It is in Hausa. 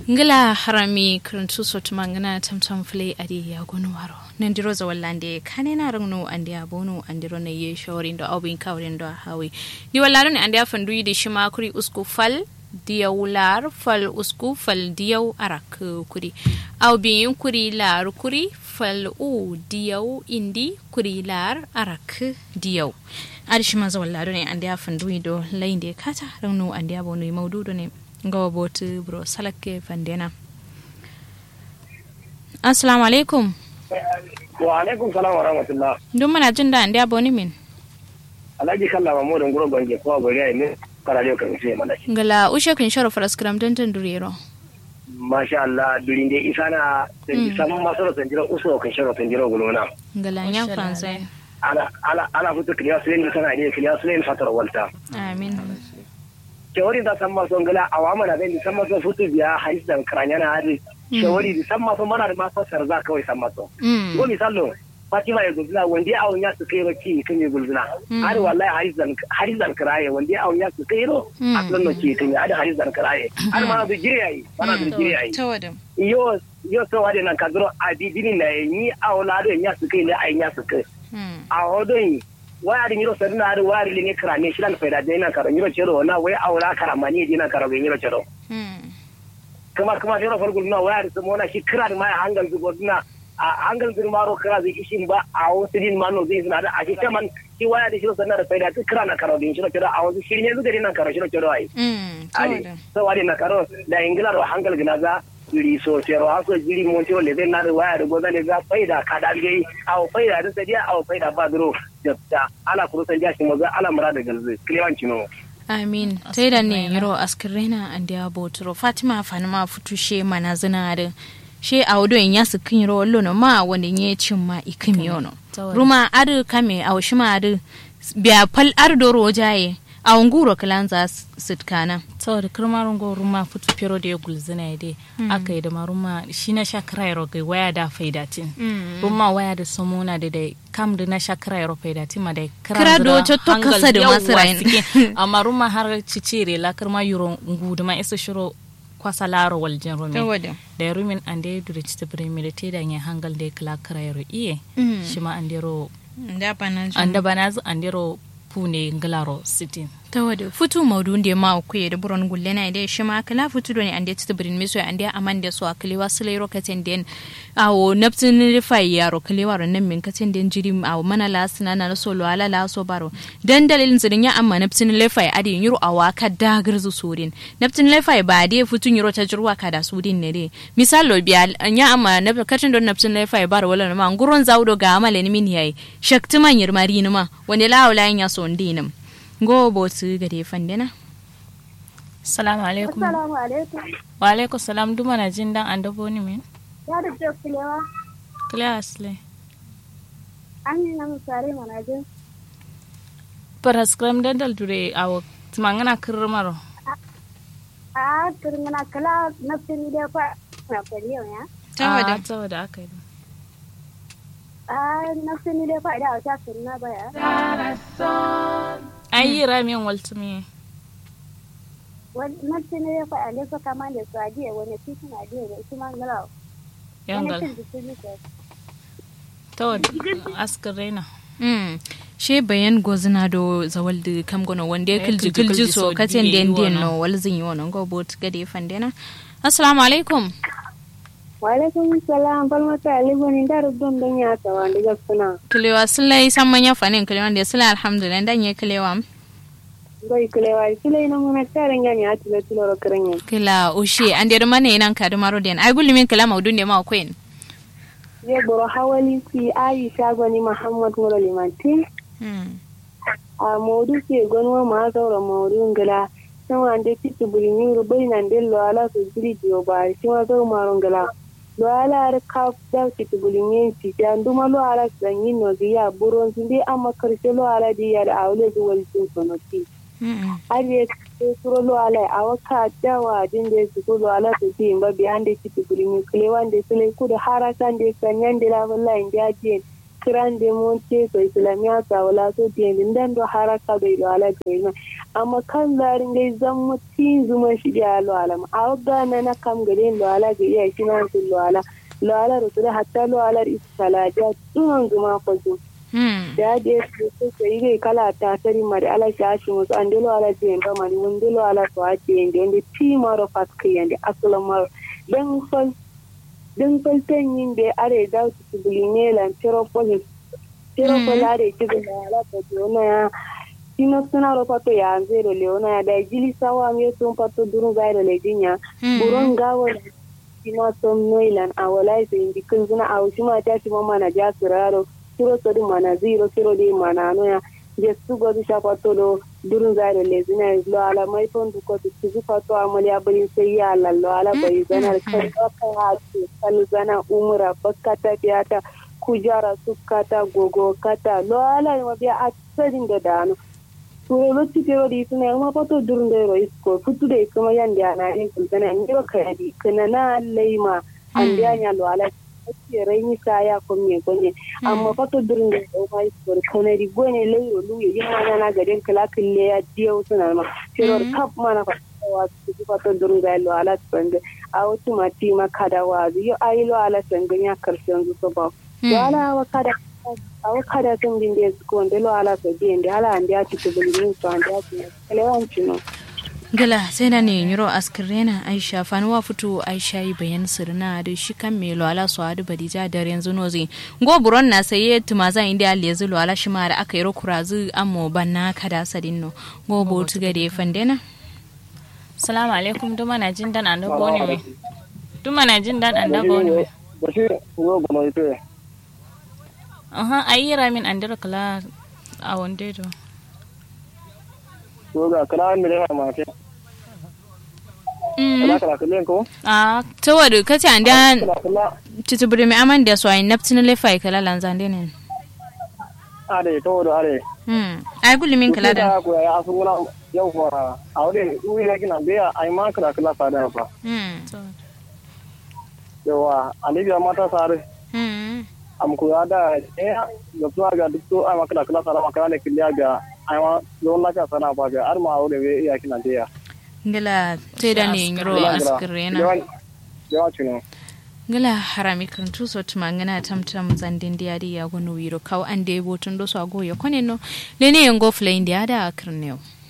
ngila harami karantu sotu mangana tamtam fule adi ya gonu waro nandiro za wallande kane na rangno andi abonu andiro na ye shawari ndo au bin kawrin ndo hawi ni wallaro ne andi afandu yi da shima kuri usku fal diyaw lar fal usku fal diyaw arak kuri au bin kuri lar kuri fal u diyaw indi kuri lar arak diyaw adi shima za wallaro ne andi afandu yi do lainde kata rangno andi abonu yi maududo ne gawa botu bro salake fandena assalamu alaikum wa alaikum salam wa rahmatullah duk muna jin da ndiya boni min alhaji kalla mamu da nguro bange ko bari ai ne karale kan sai mana shi ngala ushe kun sharo faraskram dan tan durero masha Allah durin dai isana da saman masoro tanjiro uso kan sharo tanjiro gulona ngala nya fransai ala ala ala futu kiliya sulen sana ne kiliya sulen fatar walta amin shawari da san maso ngala awama na dai san maso futu biya hadis dan karanya na hadis shawari da san maso mana da maso sarza kawai san maso ko misalo Fatima ya gulzuna wanda ya awon ya su kai roki kan ya gulzuna har wallahi hadis dan hadis dan karaye wanda ya awon ya su kai ro aslan no ki kan ya da hadis dan karaye har ma da jire yayi mana da jire yayi tawada yo yo so wade nan kadro adidini na ni awla da ya su kai ne ai ya su kai a hodon wayari nyiro sadina ari wayari linge krane shilan faida de na karo nyiro chero na we awla kara mani de na karo nyiro chero kuma kuma chero fargul na wayari so mona shi kran ma hangal zugo na a hangal zugo maro kra zai ishin ba a wasu din mano zai suna da a shi kaman shi wayari shiro sadina da faida tu kran na karo din shiro chero a wasu shirin yanzu gari na karo shiro chero ai ali so wadi na karo da ingila ro hangal gina za jiri so cero haso jiri mon cero le na da waya da goza ne za faida ka da gai aw faida da sadiya aw faida ba duro da ala kuro san jashi mo za ala mura da galze klewan cino amin tai da ne yiro askirena an da botoro fatima fanima futushe mana zina da she a wado in yasu kin yiro wallo no ma wanda nye cin ma ikimi yono ruma adu kame aw shima adu biya fal ardoro jaye a nguro kilanza sitkana saboda kirmarin go ruma futu pero da ya gulzina ya dai aka yi da maruma shi na shakara ya rogai waya da faidatin ruma waya da somona da dai kam da na shakara ya rogai faidatin ma da kira do to to kasa da masu rain amma ruma har cicire la kirma yuro ngudu ma isa shiro kwasa laro waljin rumi da ya rumin an da ya dure ci tabirin mi da te da ya hangal da ya kila kira ya ro iye shi ma an da ro an da banazu an da ro pune nglaro city tawada futu maudu ndi ma ku da buron gulle na ide shi ma kala futu do ne ande tibrin miso ande amande so akli wasle ro katen den awo naptin rifai yaro kali waro nan min katen den jiri awo mana la sina na so lo ala la so baro dan dalilin zidin ya amma naptin rifai ade yiro awa ka dagar zu surin naptin rifai ba de futu yiro ta jirwa ka da sudin ne de misal lo biya ya amma na katen don naptin rifai baro wala ma nguron zawdo ga amale ni min yayi shakti man yirmari ni ma wani la wala ya so ndinam go botu gare fandina salamu alaikum Assalamu alaikum. wa alaikum salam duma na jin dan an dabo ni min Ya da ce kulewa, class le an yi na misali mana jin. para scrum dan dal dure awo tumangana kirmaro A turmina kala na fini da fa na fariyo ya. tawada tawada aka yi A na fini da fa da wata sunna baya. an yi ramin waltumi Na fini da fa da fa kama da su ajiye wani titi na ajiye da su man galawa. Wani yangal cin jiki ne ke. tawada askar raina mm she bayan gozina do zawal de kam gono wande kilji kilji so katen den den no wal zin yi wono go bot gade fandina assalamu alaikum Wa alaikum salam falmata alibani da rubdun don ya tawa da gaskuna. kilewa sulai san manya fanin kilewa da sulai alhamdulillah dan ye kilewa Bai kulewa, kile ina muna tarin gani a tilo tilo ro kiran kila ushe an der mane nan ka maro den ai gulumin kila maudun de ma queen Zai boro hawali ku Aisha gwani Muhammad Mura Limanti. mm a maudu ke gwanwa ma saura maudu ngala san wande titi bulimi rubai nan de lo ala so jiri dio ba shi ma saura marun ngala lo ala ar ka da titi bulimi ti ta nduma lo ala san yin no ya buron sun dai amma karshe lo ala di ya da awle ju wal sun sono ti mm ariye ke suro lo ala a waka dawa din de su lo ala so ti ba bi ande titi bulimi kle wande sule ku da harakan de sanyan de la wallahi ndi ajien kiran da monte so islamiya sa wala so tiyan dan do haraka do ilo ala gaina amma kan zarin gai zan mutin zuma shi da lo ala ma awga na na kam gare lo ala ga iya shi na lo ala lo ala rusul hatta lo ala isalaja tun zuma ko zu da da su ko yi kala ta tari mari ala shashi musu an delo ala tiyan ba mari mun delo ala to a tiyan da ti maro fat kiyan da aslamar dan fal din falten yin da are da su buline lan teropolis teropolis are ci da ala ta jona ya sino suna ro pato ya zero leona ya da jili sawa me sun pato duru gairo le dinya buron gawo sino som noilan a wala sai indi kun zuna a wuci ma ta ci mama na ja suraro siro so dum mana zero siro de mana no ya je su go du shapato do durun gairo le zina lo ala mai fon du ko tu zu pato amali abin sai ya Allah lo ala bai zanar kai ka ha kan zana umra bakkata biyata kujara sukkata gogo kata lo ala ma biya a tsadin da dano to lo ti pero di tuna ma pato durun da ro isko futu de kuma yan da na in kun tana in ba kai di kana na leima an da nya lo ala ke raini saya ko me gonye amma pato durun da ro ma isko kana di gone le yo lu yi ma na na gaden kala kille ya diyo suna ma pero kap ma na wa su pato durun da lo ala tsande a wasu mati ma kada wa yo ayi lo ala tsande ya karshen su so ba wala wa kada awo kada sun bin da su konde lo ala so bien de ala andi ati to bin min so andi ati kale wan chino gala sai na ne nyiro askrena aisha fanuwa fito aisha yi bayan sirna da shi kan me lo ala so adu badija da yanzu nozi go buron na saye tumaza inda ali yanzu lo ala shi ma da aka yi rokurazu ammo banna kada sadinno go bo tuga da fandena salamu alaikum duma na jin dan anda bone me duma na jin dan anda bone me bashir ngo gono ite aha ayira min andira kala a wonde to ko ga kala mi da ma ke kala kala kala ko a to wadu kace anda kala kala tutubure mi aman da so ay naptin le fay kala lanzande ne are to do are hmm ay gulli min kala da ko ya asu ngula yau fa awde uwi ne kina be ai ma kala kala fa da fa hmm yawa alibiya mata sare hmm am ko ada eh ga tuwa ga duk to ai ma kala kala sara ma kala kiliya ga ai ma don la ka sana ba ga ar ma awde be iya kina be ya ngala te da ne nyiro askrena yawa chuno ngala harami kan tu so tuma ngana tamtam zandin dia dia gono wiro kaw ande botun do so ago yo koneno lene yango flay india da akrnew